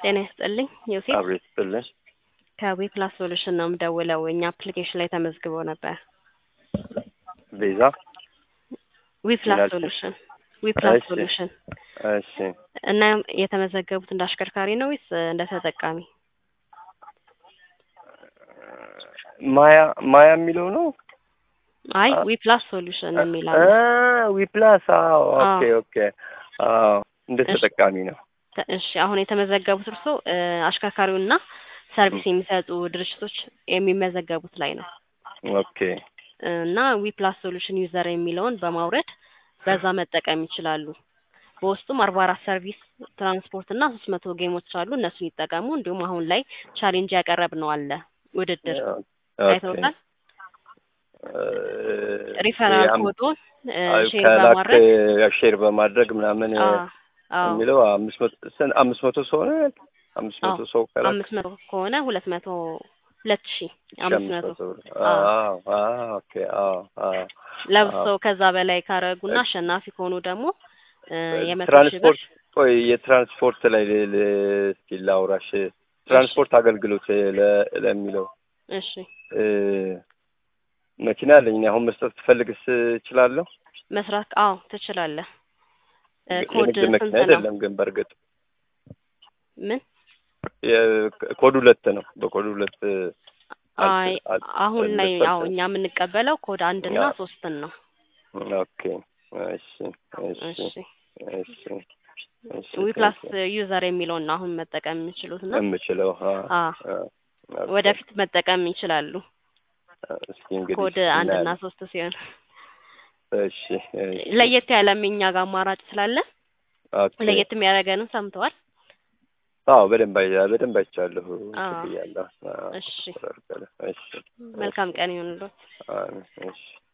ጤና ይስጥልኝ ዮሴፍ አብሬ ስጥልኝ። ከዊፕላስ ሶሉሽን ነው የምደውለው። እኛ አፕሊኬሽን ላይ ተመዝግበው ነበር። ቤዛ ዊፕላስ ምናልሽ? ሶሉሽን ዊፕላስ እሺ። ሶሉሽን እሺ እና የተመዘገቡት እንደ አሽከርካሪ ነው ወይስ እንደ ተጠቃሚ? ማያ ማያ የሚለው ነው አይ አ- ዊፕላስ ሶሉሽን የሚል አ አለ። ዊፕላስ አዎ ኦኬ አዎ። ኦኬ አዎ እንደ እሺ። ተጠቃሚ ነው ተ- እሺ አሁን የተመዘገቡት እርሶ አሽከርካሪውና ሰርቪስ የሚሰጡ ድርጅቶች የሚመዘገቡት ላይ ነው ኦኬ እና ዊፕላስ ሶሉሽን ዩዘር የሚለውን በማውረድ በዛ መጠቀም ይችላሉ። በውስጡም አርባ አራት ሰርቪስ ትራንስፖርት እና ሶስት መቶ ጌሞች አሉ። እነሱን ይጠቀሙ። እንዲሁም አሁን ላይ ቻሌንጅ ያቀረብ ነው አለ ውድድር ኦኬ አይተውታል። እ፣ ሪፈራል ያም- ኮዱን አይ፣ ሼር ከላክ በማድረግ ሼር በማድረግ ምናምን አ- አዎ የሚለው አምስት መቶ ስንት- አምስት መቶ ሰው ነው ያልክ? አምስት መቶ አዎ። ሰው ከላክ አምስት መቶ ከሆነ ሁለት መቶ ሁለት ሺህ ሺህ አምስት መቶ ብር። አዎ። አዎ አዎ ኦኬ አዎ አዎ ለብሰው ከዛ በላይ ካረጉና አሸናፊ ከሆኑ ደግሞ እ የመቶ ሺህ ብር ትራንስፖርት ቆይ የትራንስፖርት ላይ ል- ል- እስኪ ላውራሽ ትራንስፖርት አገልግሎት ለ- ለሚለው እሺ እ፣ መኪና አለኝ እኔ አሁን መስጠት ትፈልግስ እችላለሁ መስራት አዎ ትችላለህ። እ ኮድ የንግድ ስንት መኪና ነው? አይደለም ግን በእርግጥ ምን የ- ኮድ ሁለት ነው በኮድ ሁለት አይ አል- አሁን ላይ አልሰጠም። ያው እኛ የምንቀበለው ኮድ አንድ እና ያ። ሶስትን ነው። ኦኬ እሺ እሺ እሺ እሺ እሺ ዊፕላስ ዩዘር የሚለውን ነው አሁን መጠቀም የሚችሉት ነው። የምችለው አ አ አ፣ ኦኬ። ወደፊት መጠቀም ይችላሉ። እስኪ እንግዲህ ኮድ አንድ እና እናያለን። ሶስት ሲሆን እሺ እሺ ለየት ያለም እኛ ጋር አማራጭ ስላለ ኦኬ ለየት የሚያደርገንም ሰምተዋል። አዎ በደንብ አይ- በደንብ አይቻለሁ አዎ። ብያለሁ። አዎ፣ እሺ ተረጋግጠህ። እሺ መልካም ቀን ይሁንልዎት። አዎ፣ እሺ